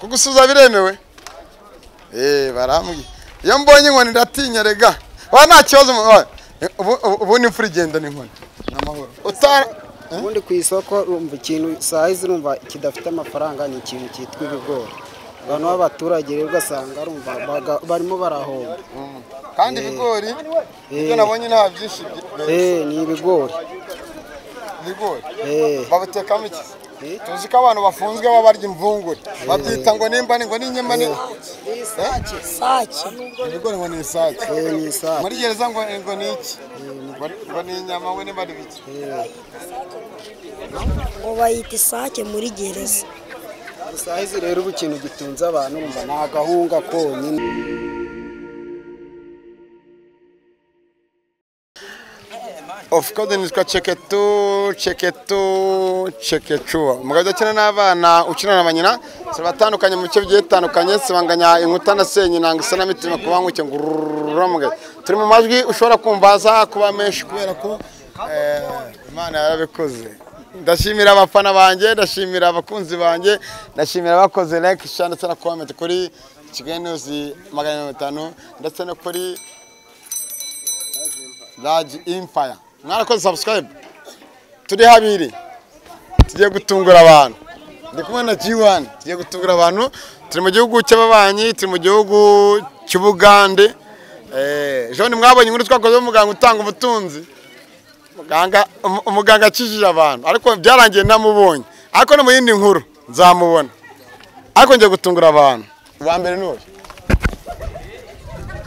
kugusubiza biremewe eee barambwiye iyo mbonye inkoni ndatinya rega wa nta kibazo ubu ni imfura igenda n'inkoni amahoro utara ubundi ku isoko urumva ikintu saa izi urumva kidafite amafaranga ni ikintu cyitwa ibigori abantu b'abaturage rero ugasanga rumva baga- barimo barahomba kandi ibigori ibyo Eh. nabonye nta byinshi byi- eh ni ibigori ibigori eh babitekamo iki Eh. tuzi ko abantu bafunzwe baba barya imvungure babyita ngo nimba ni ngo ni inyama ni ibigori ngo ni isake eh ni saa muri gereza ngo ngo ni iki ngo ngo ni inyama we niba ari biki ngo bayita isake muri gereza saa izi rero ubu ikintu gitunze abantu urumva ni agahunga konyine ofu kode nitwa ceketu ceketu cekecuwa umugabo ukina n'abana ukina na ba nyina zibatandukanye mu bice bigiye bitandukanye zibanganya inkuta na senyi nanga isa na mitima ku banguke ngo ururambwe turi mu majwi ushobora kumva aza kuba menshi kubera ko eh, imana yarabikoze ndashimira abafana banjye ndashimira abakunzi banjye ndashimira abakoze like share ndetse na comment kuri kigali newuzi magana mirongo itanu ndetse no kuri Large Empire. Mwarakoze subscribe. Turi habiri. Tugiye gutungura abantu. Ndi kumwe na G1. Tugiye gutungura abantu. Turi mu gihugu cy'ababanyi, turi mu gihugu cy'Ubugande. Eh, John mwabonye inkuru twakoze umuganga utanga ubutunzi. Muganga um- umuganga akijije abantu. Ariko byarangiye namubonye. Ariko no mu yindi nkuru nzamubona. Ariko ngiye gutungura abantu. Uwa mbere ni uyu.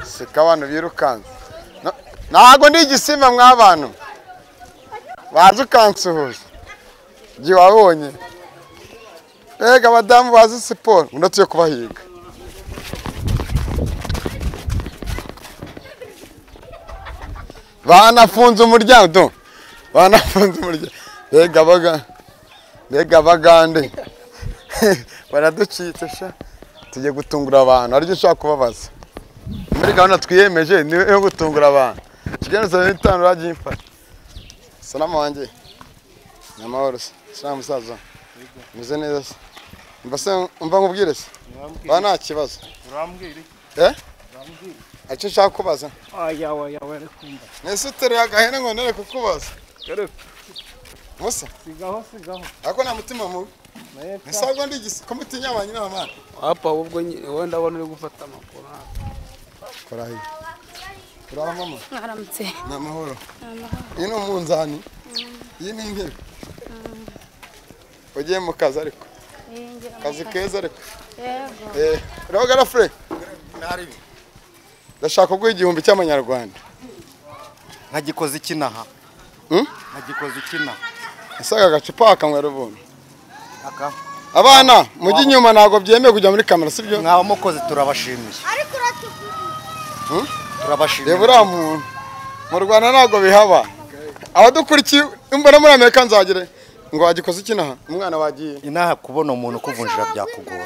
Seka abantu birukanze. Na- Ntago ndi igisimba mw'abantu. Bazi ukansuhuza. Igihe wabonye. Mbega abadamu bazi siporo. Uno tuyo kubahiga. Banafunze umuryango. do. Banafunze umuryango. Mbega baga. Mbega abagande. Baraducitse sha. Tugiye gutungura abantu. Aribyo ushaka kubabaza muri gahunda twiyemeje ni yo gutungura abantu kigali saa bitanu uragimfasha salamu wanjye ni amahoro se salamu musaza meze neza se mba se mba nkubwire se ba nta kibazo urambwira iki eh icyo ushaka kubaza aya waya wari kumva nese uteruye agahene ngo nere kukubaza dore musa sigaho sigaho ariko nta mutima mubi naye ese ahubwo ndi igisi ko mutinya ba nyina bamana Hapa ahubwo nyine wowe ndabona uri gufata amakuru kora hino uraho mama mwaramutse ni amahoro iyi ni umunzani iyi ni intebe ugiye mu kazi ariko kazi keza ariko yego Eh, urabagara fure ndashaka kuguha igihumbi cy'amanyarwanda nkagikoze ikinaha Hmm? nkagikoze ikinaha asaga agacupa wakanywera ubuntu aka abana mujye inyuma ntabwo byemewe kujya muri kamera sibyo mwaba mukoze turabashimiye Hmm? turabashimiye reba uriya muntu mu rwanda ntabwo bihaba abadukurikiye mbona muri amerika nzagire ngo wagikoze iki naha umwana wagiye inaha kubona umuntu ukuvunjira byakugora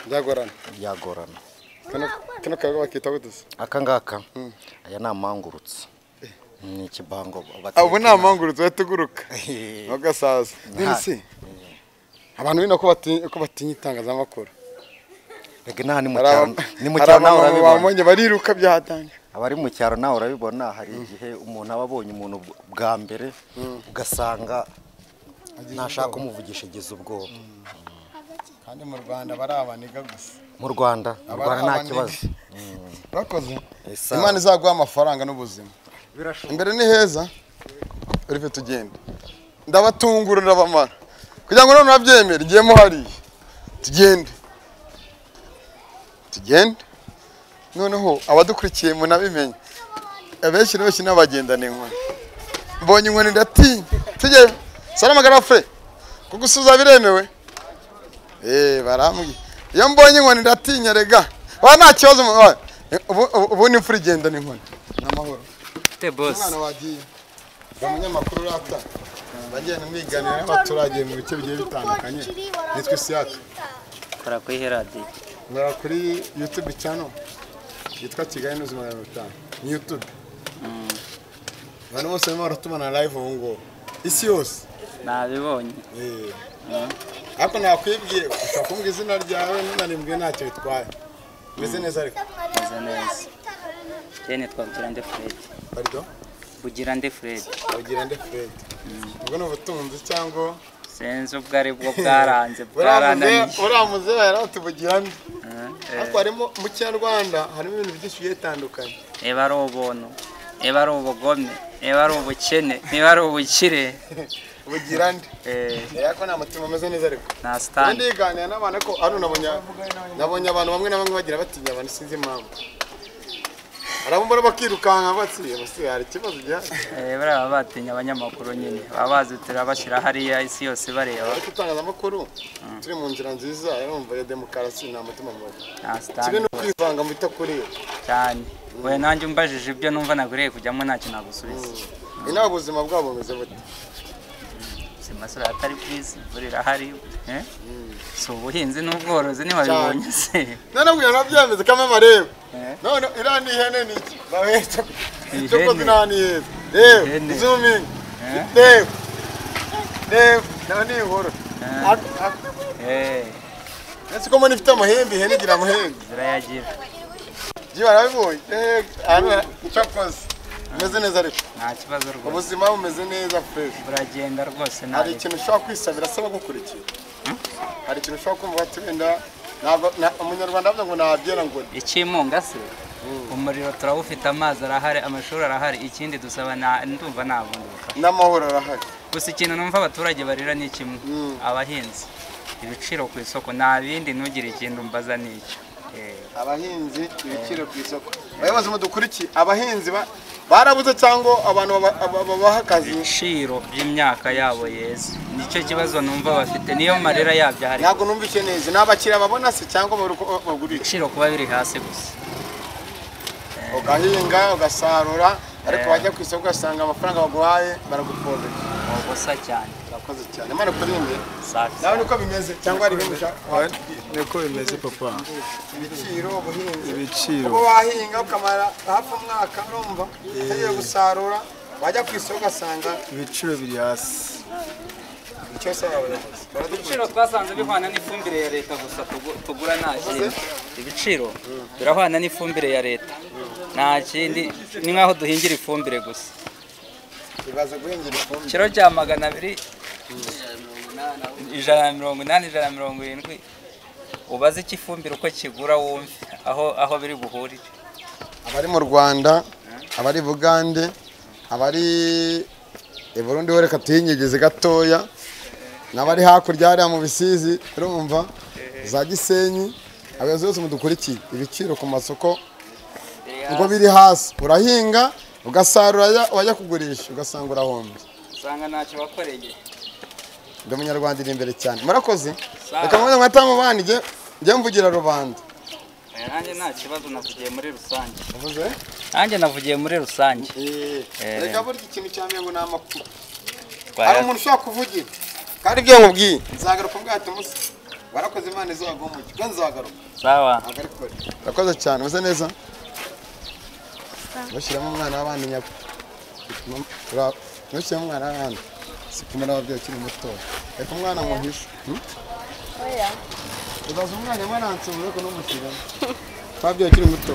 byagorana byagorana Kano- kano kaga bakita gutuse aka ngaka aya ni amangurutse ni ikibango batera ubu ni ikinaha. amangurutse uhita uguruka Hehe. ugasaza none se abantu bino ko batinya ko batinya itangazamakuru Rega inaha ni mu Hari cyaro aba- ni mu hari cyaro nawe abantu urabibona bamuye bariruka byahatanga abari mu cyaro nawe urabibona hari igihe umuntu aba abonye umuntu bw- bwa mbere ugasanga ntashaka umuvugisha ageze ubwoba kandi mu rwanda bari abaniga gusa mu rwanda mu Abari rwanda nta abanebwe. kibazo urakoze Esa. imana izaguha amafaranga n'ubuzima imbere ni heza urife tugenda ndabatungura ndabamara kugira ngo none urabyemere igihe muhariye tugende tugende noneho abadukurikiye munabimenye abenshi na benshi n'abagendana inkoni mbonye inkoni ndatinya tujyeyo salama garafure kugusubiza biremewe eee barambwiye iyo mbonye inkoni ndatinya rega wa nta kibazo mu- wa- ubu- ubu- ubu ni imfura igenda n'inkoni ni amahoro te boss umwana wagiye ni umunyamakuru urata bagenda mwiganira n'abaturage mu bice bigiye bitandukanye nitwa isiyaka kora kuri heradi ngara kuri yutube cyano yitwa kigali n'ubuzima magana mirongo itanu ni yutube abantu bose barimo baratumana live ubu ngubu isi yose nabibonye Eh. ariko nakwibwiye ushobora kumbwira izina ryawe ntunanimbwe ntacyo bitwaye umeze neza ariko meze neza kene twabugirande furedi parido bugirande furedi bagira nde furedi ubwo ni ubutunzi cyangwa senze ubwo ari bwo bwaranze uriya muze- bwarananiye uriya muze yari atubugira nde Eh, ariko harimo mu kinyarwanda harimo ibintu byinshi bigiye bitandukanye niba ari ubuntu niba ari ubugome niba ari ubukene niba ari ubukire bugira nde eh, ariko nta mutima umeze neza ariko nta kandi sitani ndiganira n'abantu ariko hano nabonye nabonye abantu bamwe na bamwe bagira batinya abantu sinzi impamvu arabumva bakirukanka batsiye bose hari ikibazo gihari Eh, buriya baba batinya abanyamakuru nyine baba bazi turabashyira hariya isi yose bareba ariko itangazamakuru turi mu nzira nziza urumva ya demokarasi nta mutima mubi nta kimwe sitani no kwivanga mu bitakureba cyane we nanjye umbajije ibyo numva naguriye kujyamo ntacyo nagusubiza ni nawe ubuzima bwabo bumeze bute ubuzima sura atari bwiza imvura irahari eh? si ubuhinzi n'ubworozi ntiwabibonye se none ubwo nabyemeze kame marebe none iriya ni ihene ni iki babeta Ni cyo kozi ihene. nta ni heza reba Ihene. zoomingi Eh? reba reba nawe ni inkuru Eh. Ak- ak- Eh, ese ko mbona ifite amahembe ihene igira amahembe zirayagira jiba arabibonye Eh, hano cyo kozi umeze neza ariko nta kibazo rwose ubuzima bumeze neza fureshi buragenda rwose nta hari ikintu ushobora kwisabira asaba gukurikira hari ikintu ushobora kumva ati wenda ntabwo- na- umunyarwanda avuga ngo nabyera ngo ni ikimunga se umuriro turawufite amazi arahari amashuri arahari ikindi dusaba nta- ndumva nta bundi bufasha n'amahoro arahari gusa ikintu numva abaturage barira ni kimwe abahinzi ibiciro ku isoko nta bindi ntugire ikindi umbaza n'icyo Eh, abahinzi ibiciro ku isoko abayobozi mudukurikiye abahinzi ba- barabuze cyangwa abantu baba- baba- babaha akazi ibiciro by'imyaka yabo yeze nicyo kibazo numva bafite niyo marira yabyo hari ntabwo numvise neza ni abakiriya babona se cyangwa babura uko bagurisha ibiciro kuba biri hasi gusa ugahinga ugasarura ariko Eh. wajya ku isoko ugasanga amafaranga baguhaye baragupfobera ni ubusa cyane urakoze cyane imana ikuri imbere Sake. nawe niko bimeze cyangwa hari ibindi ushaka watubwira? niko bimeze papa ibiciro ubuhinzi ibiciro uba wahinga ukamara hafi umwaka urumva utegereje gusarura wajya ku isoko ugasanga ibiciro biri hasi icyo se abayobozi baradukurikiye ibiciro twasanze bihwana n'ifumbire ya leta gusa tugu- tugura nta kindi ibiciro birahwana n'ifumbire ya leta nta kindi ni nk'aho duhingira ifumbire gusa ibaze guhingira ifumbire ikiro cya magana abiri ijana na mirongo inani ijana na mirongo irindwi ubaze iki ifumbire uko kigura wumve aho aho biri buhurire abari mu rwanda abari i bugande abari i burundi we reka tuhinyegeze gatoya n'abari hakurya hariya mu bisizi urumva za gisenyi abayobozi bose mudukurikiye ibiciro ku masoko ngo biri hasi urahinga ugasarura ya- wajya kugurisha ugasanga urahombye usanga ntacyo bakoreye ndi umunyarwanda iri imbere cyane murakoze reka mubaze mwata mu bandi njye- njye mvugira rubanda nanjye nta kibazo navugiye muri rusange uvuze nanjye navugiye muri rusange reka burya ikintu cya mbere ngo ni amakuru hari Twaya- umuntu ushobora kuvugira kandi ibyo nkubwiye nzagaruka ubwato musa warakoze imana izuba mu kigo nzagaruka sawa ntabwo ariko urakoze cyane umeze neza ntushyiremo umwana w'abandi nyako ntushyiremo umwana w'abandi si kumera ababyeyi ukiri muto reka umwana muhishe hmm? ubaza umwana imwe aransubira ariko ntumushyiremo wabyeyi ukiri muto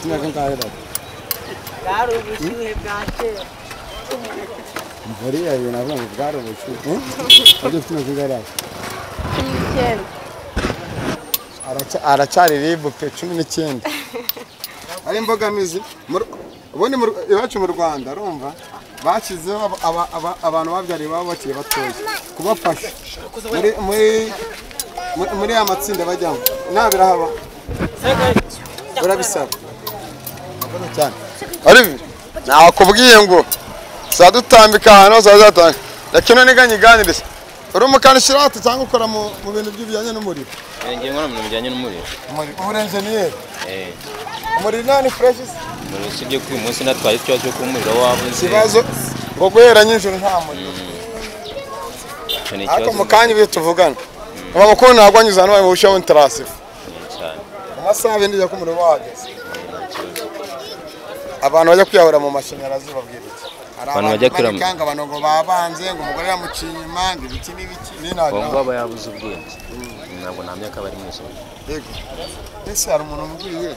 imyaka ingahe data bwari ubushyuhe bwa kera buriya ibintu avuga ngo bwari ubucuti wabyo ufite imyaka ingahe data cumi n'icyenda Araca- aracyari ribu pe cumi n'icyenda ari imbogamizi Mu Ru- ubundi mu Ru- iwacu mu rwanda urumva bashyizeho aba- aba- aba- abantu babyariye baba bakiri batoya kubafasha muri muri muri- muri ya matsinda bajyamo nta birahaba urabisaba Murakoze cyane Olivier nakubwiye ngo zadutambika ahantu hose hazatanga reka ino niganye iganiriza uri umukanishi rata cyangwa ukora mu mu bintu by'ibijyanye n'umuriro ngiye nkora mu bintu bijyanye n'umuriro umurenjeniyeri Eh, umuriro nani fureshi umuriro usibye ko uyu munsi natwaye ikibazo cyo kuba umuriro wabuze ikibazo ngo guhera nijoro nta muriro icyo ni ariko ikibazo mu kanya ibyo tuvugana uba mukuru ntabwo anyuze hano wabihushaho intarasifu gikomeye cyane mu masaha abiri njya ko umuriro wahageze abantu bajya kwiyahura mu mashanyarazi babwira iki hari abantu bajya kurama barikanga abantu ngo babanze ngo umugore yamuciye impanga ibiki n'ibiki uwo n'intagira nguwo aba yabuze ubwenge ntabwo nta myaka bari mu ijoro yego ese hari umuntu umbwiye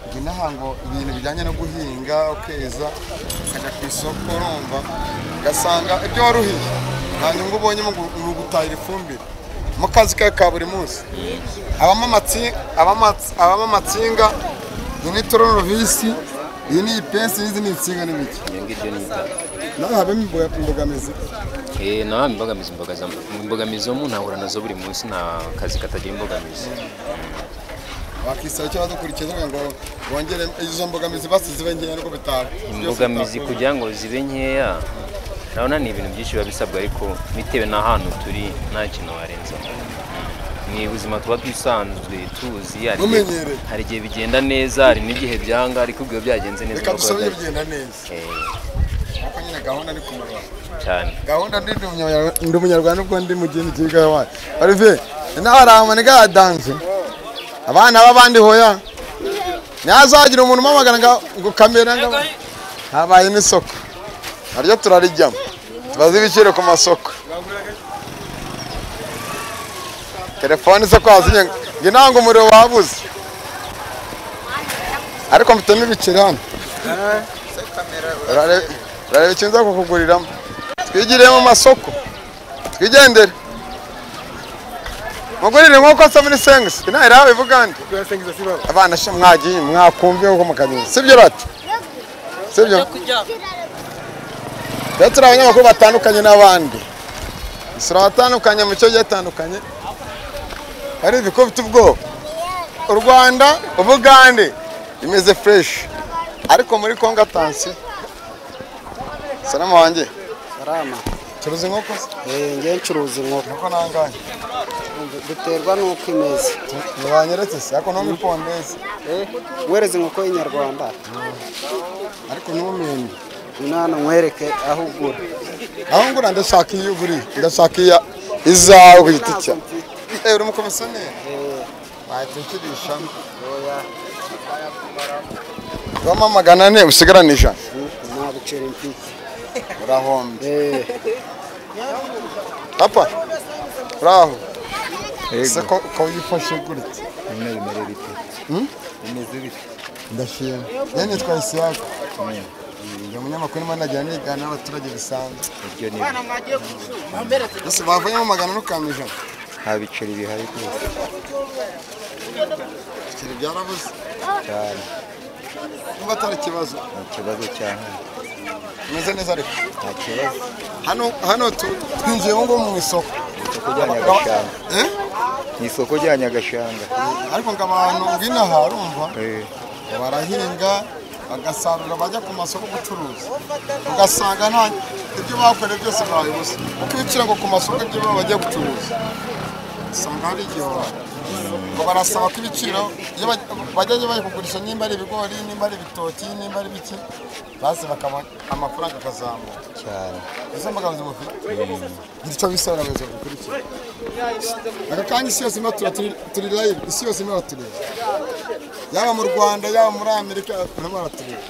ngo inaha ngo ibintu bijyanye no guhinga ukeza ukajya ku isoko urumva ugasanga ibyo waruhiye nta nyungu ubonyemo ngo ni ugutahira ifumbire mu kazi kawe ka buri munsi abamo amatsi- abamo atsi- abamo amatsinga iyi ni tororobisi iyi ni ipensi n'izi ni insinga n'ibiki iyo ngiryo ni itaka nawe habamo imboga- imbogamizi Eh, nta imbogamizi imbogaza- imbogamizi zo mu ntahura nazo buri munsi nta kazi katagira imbogamizi wakisaba icyo badukurikiza ngo bongere izo mbogamizi basize zibe nkeya nubwo bitaba imbogamizi kugira ngo zibe nkeya urabona ni ibintu byinshi biba bisabwa ariko bitewe n'ahantu turi nta kintu warenzamo ni ubuzima tuba twisanzwe tuzi hari igihe- Bumenyereye. hari igihe bigenda neza hari n'igihe byanga ariko ubwo iyo byagenze neza reka ubwo dusome biba bigenda neza bya- Eh, ariko nyine gahunda ni ku murongo cyane gahunda ndi ndi umunyarwanda- ndi umunyarwanda ubwo ndi mu gihugu cy'igihugu wacu olivier inaha hari amaniga ya danze abana b'abandi hoya ntihazagira umuntu umamagara ngo ngo kamera ngo habaye n'isoko naryo turarijyamo tubaze ibiciro ku masoko telefone zo kwazimya ngo inaha ngo umuriro wabuze ariko mfitemo ibiciro hano urarebe urarebe ikintu nza kukuguriramo twigiriye mu masoko twigendere mugurire nk'uko se muri sengisi inaha iraha bivuga nde abana sha mwagiye mwakumviye nk'uko mukagenda sibyo rati sibyo rero turi abanyamakuru batandukanye n'abandi isura batandukanye mu cyo gitandukanye ari ko bifite ubwoba u rwanda ubugande imeze fureshi ariko muri kongo atansiyo salamu wanjye sarama turuzi inkoko se Eh, nge ncuruza inkoko inkoko nangahe duterwa n'uko imeze ntibanyeretse se ariko ntume ipondeze Eh, wereze inkoko y'inyarwanda ariko ntumenye hano nkwereke aho ugura aho ngura ndashaka iyo uguri ndashaka iya izawe ku giti cya eee uri umukomisiyoneri wahita ukirishamo ubamo magana ane usigarane ijana nabicira impiki urahombe Eh, papa uraho ese ko ko wifashe gutya ndashima njye nitwa isiyaka ni umunyamakuru urimo nagira nigana n'abaturage bisanzwe mbese bavuyemo magana ane ukama ijana nta biceri bihari rwose ibiceri byarabuze cyane niba atari ikibazo ni ikibazo cyane umeze neza ariko nta kibazo hano hano tu- twinjiye ubu ngubu mu isoko isoko rya nyagashanga Eh? ni isoko rya nyagashanga ariko ngo abantu b'inaha urumva Eh, barahinga bagasarura bajya ku masoko gucuruza ugasanga nta ibyo bakoreye byose babibuze kuko ibiciro ngo ku masoko ibyo baba bagiye gucuruza usanga hari igihe waba- ngo barasaba ko ibiciro iyo baj- bajya bari kugurisha nimba ari ibigori nimba ari ibitoki nimba ari biki maze bakaba amafaranga akazamuka cyane izo mbogamizi mufite ngira icyo bisaba abayobozi babikurikira aka kanya isi yose imba turi turi live isi yose imba tureba yaba mu rwanda yaba muri amerika barimo baratureba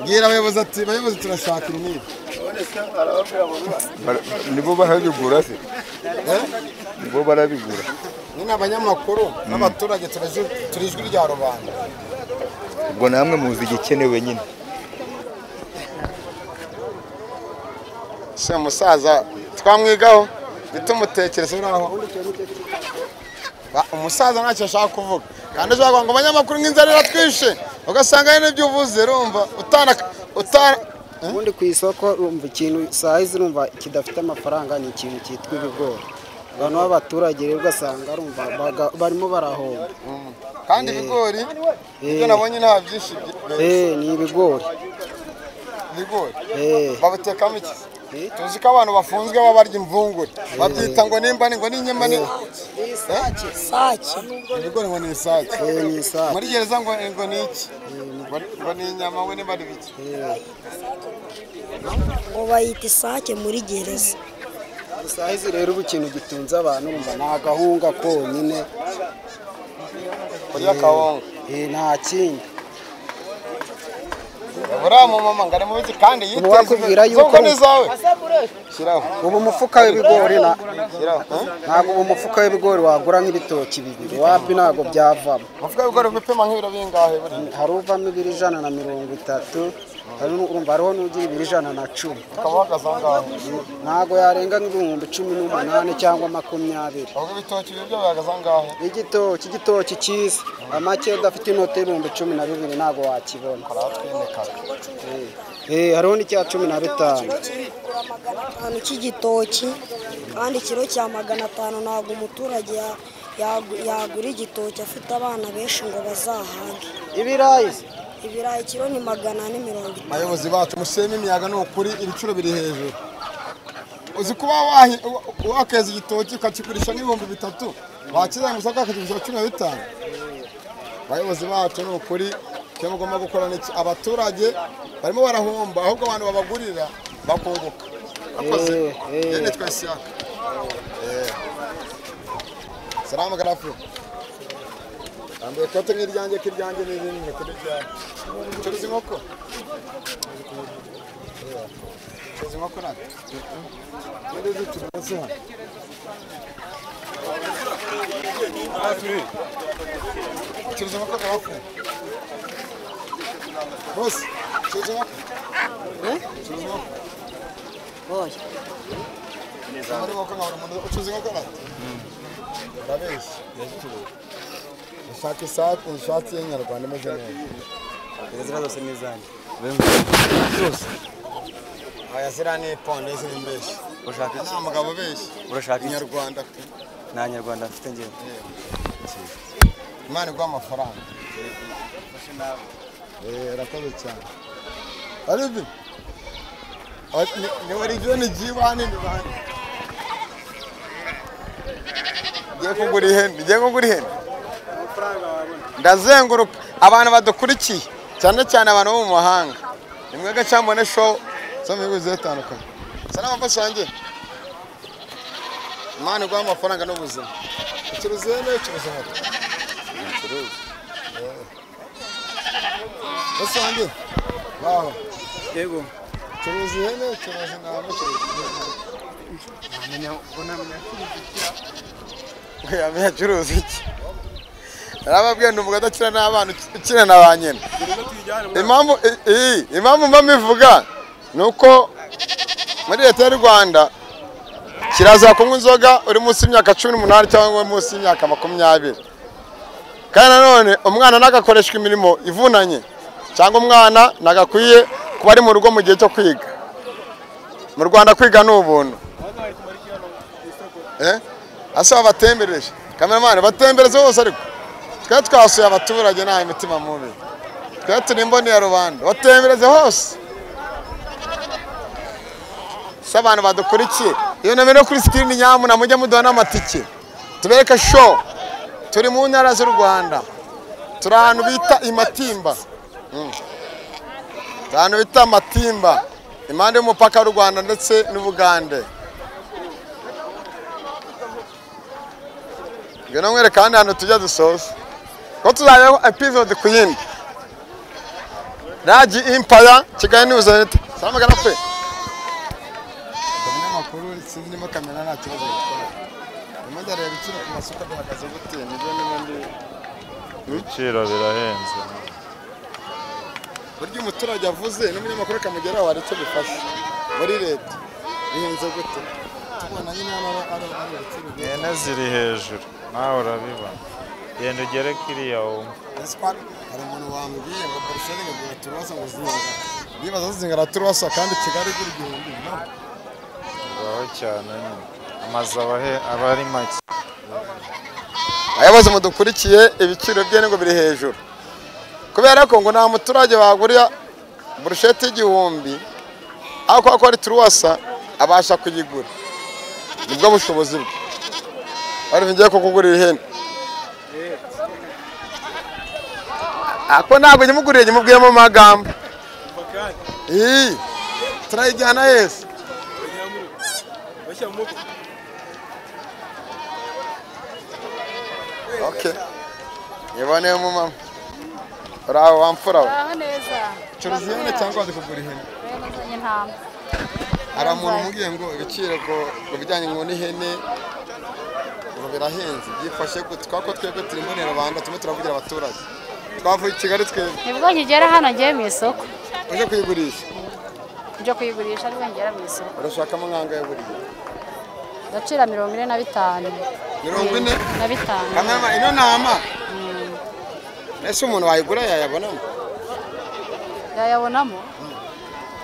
bwira abayobozi ati abayobozi turashaka ibi n'ibi nibo barabigura se nibo barabigura ni ni abanyamakuru n'abaturage turazi- turi ijwi rya rubanda ubwo namwe muzi igikenewe nyine se umusaza twamwigaho bitumutekereza uraho Ba- umusaza ntacyo ashaka kuvuga kandi ashobora kuvuga ngo abanyamakuru nk'inzara iratwishe ugasanga hari n'ibyo uvuze rumva utana utana ubundi ku isoko urumva ikintu sayizi urumva kidafite amafaranga ni ikintu cyitwa ibigori abantu b'abaturage rero ugasanga urumva baga- barimo barahomba kandi ibigori ibyo nabonye nta byinshi bye- Eh, ni ibigori ibigori Eh, babitekamo iki Eh. tuzi ko abantu bafunzwe baba barya imvungure babyita ngo nimba ni ngo n'inyama ni sake ibigori ngo ni isake eh, ni isake muri gereza ngo ngo ni iki Ngo- ngo ni inyama we niba ari biki ngo bayita isake muri gereza sayizi rero ubu ikintu gitunze abantu urumva ni agahunga konyine kurya kawunga Eh, nta kindi buriya mu mama ngo aramuzi kandi yiteze wakubwira imbere yuko- zoko n'izawe shyiraho ubu umufuka w'ibigori na- shyiraho eh? ntabwo ubu umufuka w'ibigori wagura nk'ibitoki bibiri wapi ntabwo byavamo umufuka w'ibigori upima nk'ibiro bingahe buri hari uvamo ibiri ijana na mirongo itatu hari nu- urumva hariho n'ugira ibiri ijana na cumi ukaba uhagaze aho ngaho ntabwo yarenga nk'ibihumbi cumi n'umunani cyangwa makumyabiri ahubwo ibitoki bibyo bihagaze aho ngaho igitoki igitoki cyiza amake udafite inoti y'ibihumbi cumi na bibiri ntabwo wakibona twimika Eh, hariho n'icya cumi na bitanu Ugura magana atanu cy'igitoki kandi ikiro cya magana atanu ntabwo umuturage ya- yagu- yagura igitoki afite abana benshi ngo bazahage ibirayi se? ibirayi kiro ni magana ane mirongo itanu abayobozi bacu musema imiyaga ni ukuri ibiciro biri hejuru uzi kuba wahi- wa- wakeza igitoki ukakigurisha n'ibihumbi bitatu wakizanye gusa kakakigurisha cumi na bitanu abayobozi bacu ni ukuri icyo mugomba gukora ni iki abaturage barimo barahomba ahubwo abantu babagurira bakunguka akoze Eh, eh. yewe nitwa isiyaka salamu garafu yambaye ikote nk'iryanjye k'iryanjye ni rinini kuri byawe ucuruza inkoko ucuruza inkoko natwe ninde uzicuruza hano ucuruza inkoko garafu bose ucuruza inkoko ucuruza inkoko muri inkoko nkabona umuntu ucuruza inkoko natwe urabeshya ushaka isake ishati y'inyarwanda imeze neza Izira zose ni izanjye. aya ziriya ni iponde ziri mbeshyi Ushaka iki? nta mugabo ubeshya Urashaka iki? inyarwanda pe Nta nyarwanda mfite njyewe. imana iguha amafaranga eee arakoze cyane aribi ni warigeni jibani ni banki ngiye kugura ihene ngiye kugura ihene ndazenguruka abantu badukurikiye cyane cyane abantu bo mu mahanga ni mwega cyangwa mbone show zo mu bihugu bigiye bitandukanye gusa n'amafasha yanjye imana iguha amafaranga n'ubuzima ucuruza ihene ucuruza inkoko Ese wanjye waho Yego. curuza ihene curuza intama curuza ihene yamenya acuruza iki narababwiye ni umugabo udakina n'abana ukina na ba nyina impamvu i- iyi impamvu mba mbivuga ni uko muri leta y'u rwanda kirazira kunywa inzoga uri munsi y'imyaka cumi n'umunani cyangwa munsi y'imyaka makumyabiri kandi nanone umwana nagakoreshwa imirimo ivunanye cyangwa umwana nagakwiye kuba ari mu rugo mu gihe cyo kwiga mu rwanda kwiga ni ubuntu Eh? ase babatembereje kameramani batembereze bose ariko twe twasuye abaturage nta imitima mubi twe turi imboni ya rubanda batembereze hose se abantu badukurikiye iyo nomero yo kuri sikirini nyamuna mujye muduha n'amatike tubereke show turi mu ntara z'u rwanda turi ahantu bita imatimba Mm. turi ahantu bita matimba impande y'umupaka w'u rwanda ndetse n'ubugande ngwino nkwereka ahandi hantu tujya dusoza ko tuzayeho episode ku yindi ragi impaya kigali niwuzi leta salamagana pe umunyamakuru sinzi niba kamera nta kibazo gukora ndimo ndareba ibiciro ku masoko bihagaze gute nibyo n'ubundi ibiciro birahenze buryo umuturage avuze n'umunyamakuru akamugeraho hari icyo bifasha muri leta bihenze gute tubona nyine hano ari ari ibiciro byiza. ihene ziri hejuru nawe urabibona genda ugere kiriya wumva Ese kwa- hari umuntu wambwiye ngo buruseli ngo zingana turwasa ngo zingana nibaza zingana turwasa kandi kigali igura igihumbi no uraho cyane nyine amazu aba ahe- aba ari make abayobozi mudukurikiye ibiciro by'ingo biri hejuru kubera ko ngo nta muturage wagurira burusheti y'igihumbi aho kuba ko ari turuwasa abasha kuyigura nibwo bushobozi bwe ariko ngiye kukugurira ihene ako ntabwo nyimuguriye nyimubwiye mu magambo iyi turayijyana yese okay yiboneye umumama uraho wamfura we Aho neza. curuza ihene cyangwa wazi kugura ihene nazanye intama hari umuntu umubwiye ngo ibiciro ngo- ngo bijyanye ngo n'ihene ngo birahenze byifashe gute twako twebwe turi muri rubanda turimo turavugira abaturage twavuye i kigali twebwe nibwo nkigera hano ngiye mu isoko uje kuyigurisha njya kuyigurisha nibwo ngera mu isoko urashakamo nk'angahe buriya agaciro mirongo ine na bitanu mirongo ine na bitanu kanama ino ntama ese umuntu wayigura yayabonamo yayabonamo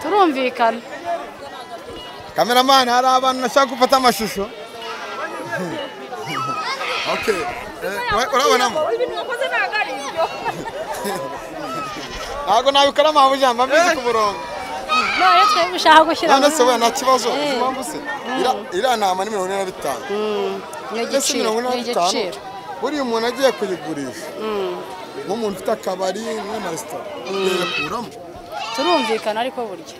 turumvikana kameramani hari abantu bashaka gufata amashusho okay eh, ura- urabonamo ibintu wakoze ntabwo ari ibyo ntabwo nabikora mpamvu ijambo mbizi ku murongo none twebwe ushaka gushyira none muri- se we nta kibazo Eh. uzi impamvu se Mm. Ira- iriya ntama ni mirongo ine na bitanu ni Mbese igiciro mirongo ine ni na bitanu igiciro buriya umuntu agiye kuyigurisha Mm. nk'umuntu ufite akabari n'amaresitora yakuramo turumvikana ariko burya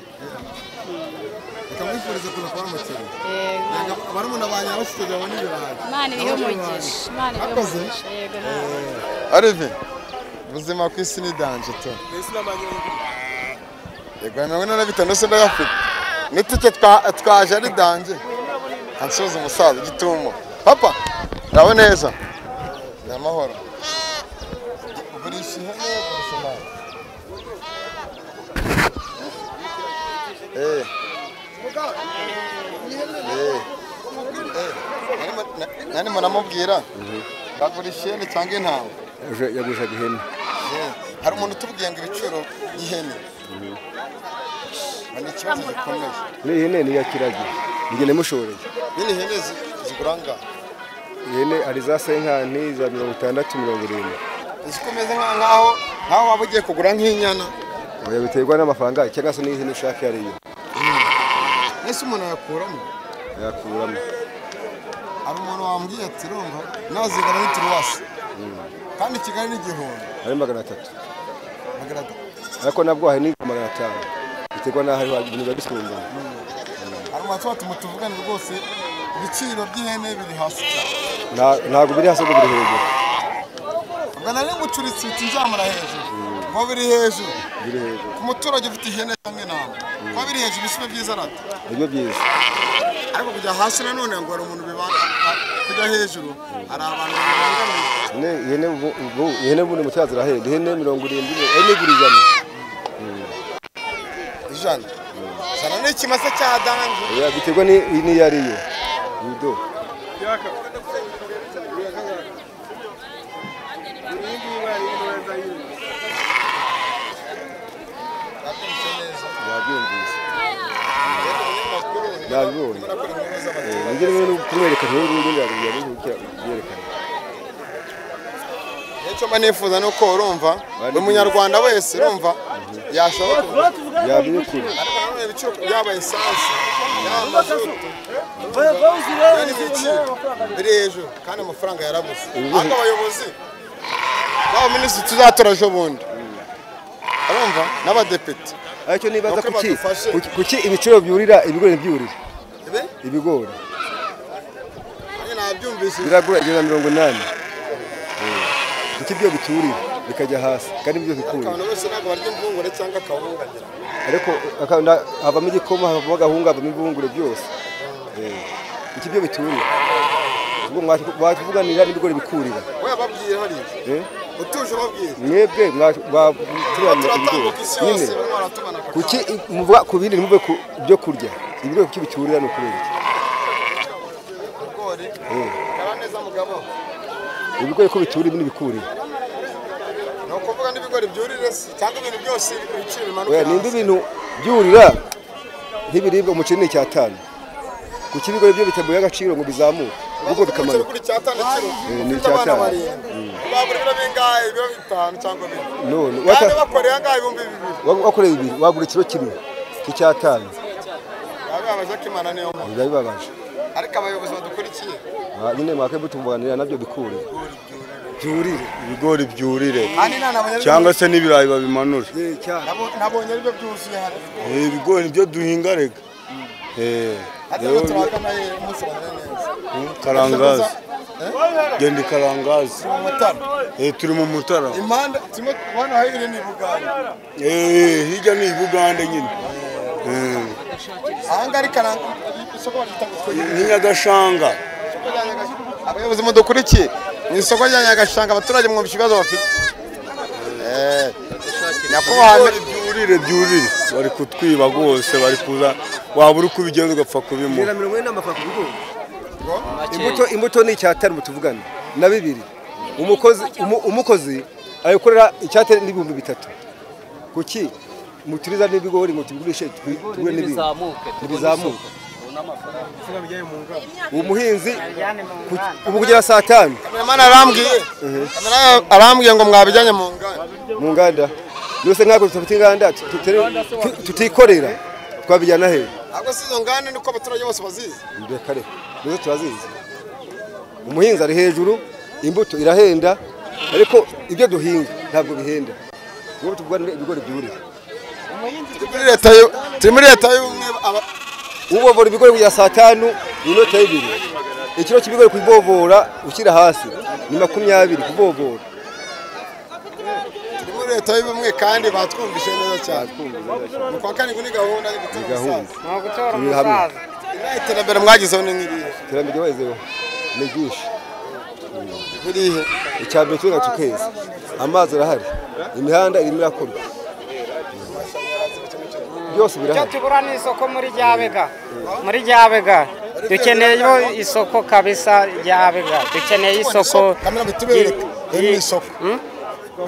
ikamwifuriza kuza kuba umukiriya Yego. bari mu nabanya abashyize babona ibirayi imana ibihe umugisha imana ibihe Akoze? umugisha yego nawe arive ubuzima ku isi ni danje tu yego mirongo ine na bitanu yose ndayafite n'itike twa- twaje ari danje ansoza umusaza igitumo papa nawe neza ni amahoro ugurisha ihene ugurisha intama. Eh. Eh. Eh. Nani munamubwira bagurisha ihene cyangwa intama yagurishaga ihene hari umuntu utubwiye ngo ibiciro by'ihene ni ikibazo gikomeye ni ihene ni iya kiragi njye namushoreye nyine ihene zi- zigura ngaho ihene hari za senkani za mirongo itandatu mirongo irindwi zikomeze nka- nkaho nkaho waba ugiye kugura nk'inyana oya biterwa n'amafaranga cyangwa se n'ihene ushaka iyo ariyo ese umuntu ayakuramo yakuramo hari umuntu wambwiye ati rumva nazigara n'ituruwasi kandi kigali ni igihumbi ari magana atatu Magaragara. ariko nabwo hari n'ibihumbi magana atanu biterwa n'aho ariho ibintu biba bisumbana hari umuntu ushobora tuma tuvugane rwose ibiciro by'ihene biri hasi cyane Nta- ntabwo biri hasi ahubwo biri hejuru ubwo nari ngucuritse ibiti nzamura hejuru ngo biri hejuru biri hejuru ku muturage ufite ihene cyangwa intama kuba biri hejuru bisibe byiza arata nibyo byiza ariko kujya hasi nanone ngo hari umuntu bibana kujya hejuru hari abantu babangamiye Ne- ihene ubu- ubu ihene ubundi mu cyaha zirahenda ihene mirongo irindwi ihene igura ijana ijana ijana ni ikimasa cya dange Oya, biterwa ni- n'iyo ariyo yudo yabyumvise yabibonye Eh, nijye rimwe no kumwereka rero n'ubundi yabibonye yerekana nicyo mba nifuza ni uko urumva buri munyarwanda wese urumva yashoboka yabibikura ariko nanone ibiciro yaba esanse yaba mazutu yani ibiciro biri hejuru kandi amafaranga yarabuze ariko abayobozi baba minisitiri tuzatora ejo bundi urumva n'abadepite aricyo nibaza Nuko kuki badufashe. kuki- kuki ibiciro byurira ibigori ntibyurire Ibi? ibigori nanjye nabyumvishije biragura ijana na mirongo inani Eh, kuki byo biturira bikajya hasi kandi byo bikurira abantu bose ntabwo barya imvungure cyangwa akawunga ngira ngo. ariko akabona havamo igikoma havamo agahunga havamo ibihungure byose Eh, iki byo bituriye ubwo mwa- mwatuvuganira n'ibigori bikurira we ababwira hariya Eh, utuje ubabwira mwebwe mwaturanira ibigori turatambuka isi nyine yose mwaratubana ku kuki muvuga ku bindi ntimuve ku byo kurya ibigori kuki biturira ni ukubera iki bigori Eh, kara neza mugabo ibigori ko biturira ibindi bikurira ni ukuvuga n'ibigori byurire se cyangwa ibintu byose ibiciro bimanuka oya nimba ibintu byurira nk'ibiribwa umuceri ni icyatanu kuki ibigori byo bitaguye agaciro ngo bizamuke ahubwo bikamanuka kuri cyatanu kiro Eh, ni ufite abana icyatanu barindwi babura ibiro bingahe ibiro bitanu cyangwa bine none kandi wata- bakoreye angahe ibihumbi bibiri wa- wakoreye ibiri wagura ikiro kimwe cy'icyatanu abibabaje ko imana niyo muntu biba bibabaje ariko abayobozi badukurikiye Ah, nyine mwake mutuvuganira nabyo bikurira byurire ibigori byurire Kandi nta na banyarwanda- cyangwa se n'ibirayi babimanure Nabo- nabonye aribyo byuzuye hano Eh, ibigori nibyo duhinga rega Eh, hata rero n'uturagana umunsi wa none neza karangazi genda ikarangazi Mu Mutara. Eh, turi mu mutara impande kimwe hano hahirya ni ibuganda Eh, hirya ni ibugande nyine Eh, ahangaha ari karanga isoko baryita ni nyagashanga abayobozi mudukurikiye mu isoko rya nyagashanga abaturage mu kibazo bafite Eh, nyakubahwa Ibigori byurire byurire bari kutwiba rwose bari kuza waba uri kubigenza ugapfa kubimura Ijana na mirongo ine n'amafaranga ku bigori imbuto imbuto ni icyatanu tuvugana na bibiri umukozi umu- umukozi ayikorera icyatanu n'ibihumbi bitatu kuki muturiza n'ibigori ngo tubigurishe twi- tugure n'ibindi ntibizamuke umuhinzi ku- ubu kugera saa tanu Kameraman arambwiye arambwiye ngo mwabijyanye mu nganda mu nganda byose ntabwo dufite inganda tutere- tu- tutikorera twabijyana hehe ntabwo si izo nganda niko abaturage bose bazizi reka reka nizo turazizi umuhinzi ari hejuru imbuto irahenda ariko ibyo duhinga ntabwo bihenda niba tugura ibigori byurira turi muri leta y'ubumwe aba- ubovora ibigori kugera saa tanu ni inota y'ibiri ikiro cy'ibigori kubivovora ushyira hasi ni makumyabiri kubivovora turi muri leta y'ubumwe kandi batwumvise neza cyane mu kwa karindwi ni gahunda yo gutora gahunda. umusaza. Turi hamwe. Iriya iterambere mwagezeho ni nk'irihe iterambere ryabagezeho ni ryinshi burihe icya mbere turi nacyo keza amazi arahari imihanda irimo irakorwa byose icyo birahari tubura ni isoko muri ryabega muri ryabega dukeneyeyo isoko kabisa ryabega dukeneye isoko iri isoko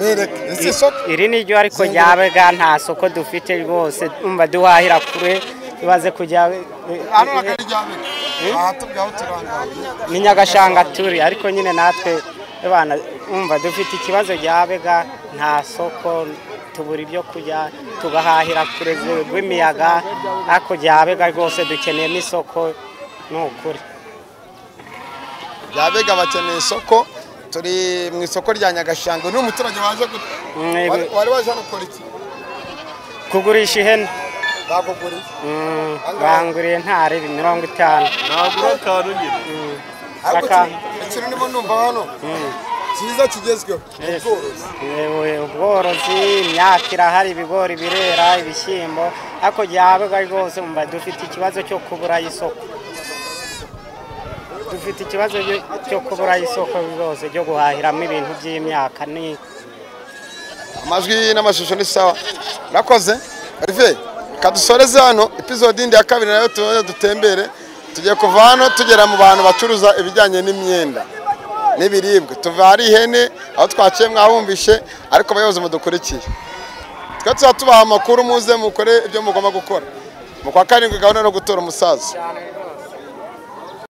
bereka isi isoko iri ni ryo ariko ryabega nta soko dufite rwose umva duhahira kure tubaze kujya hano akari ryabega aha tubyaho turangaye ni nyagashanga turi ariko nyine natwe abana umva dufite ikibazo ryabega nta soko tubura ibyo kurya tugahahira kure rw'imiyaga ariko ryabega rwose dukeneyemo isoko ni ukuri ryabega bakeneye isoko turi mu isoko rya nyagashanga uyu ni umuturage waje gu- wari- wari waje hano gukora iki kugurisha ihene bakuguriye Mm, banguriye ntari mirongo itanu nagura akantu nyine ariko Akantu. iki- ikintu ndimo numva hano cyiza kigezweho ni ubworozi Yewe, ubworozi imyaka irahari ibigori birera ibishyimbo ariko ryabega rwose mba dufite ikibazo cyo kubura isoko dufite ikibazo cyo- cyo kubura isoko rwose ryo guhahiramo ibintu by'imyaka ni amajwi n'amashusho ni sawa murakoze rive kadusoreze hano episode yindi ya kabiri nayo tubaze dutembere tugiye kuva hano tugera mu bantu bacuruza ibijyanye n'imyenda n'ibiribwa tuva hari ihene aho twaciye mwabumvishe ariko abayobozi mudukurikiye twe tuba tubaha amakuru muze mukore ibyo mugomba gukora mu kwa karindwi gahunda no gutora umusaza